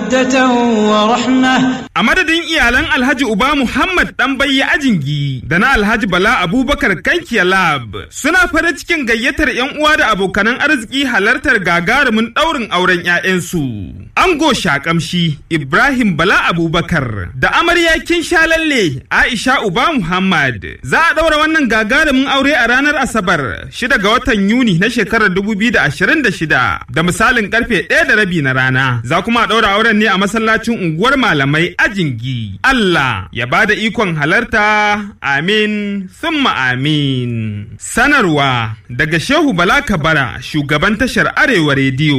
مودة ورحمة A madadin iyalan Alhaji Uba Muhammad ɗan bayyi ajingi da na Alhaji Bala Abubakar Kankiya Lab suna farin cikin gayyatar 'yan uwa da abokanan arziki halartar gagarumin ɗaurin auren 'ya'yansu. Ango Shakamshi Ibrahim Bala Abubakar da amarya kin lalle Aisha Uba Muhammad za a ɗaura wannan gagarumin aure a ranar Asabar 6 ga watan Yuni na shekarar 2026 da misalin karfe 1 da rabi na rana. Za kuma a ɗaura auren ne a masallacin unguwar malamai ajingi. Allah ya bada ikon halarta amin summa amin. Sanarwa daga Shehu Bala Kabara shugaban tashar Arewa Rediyo.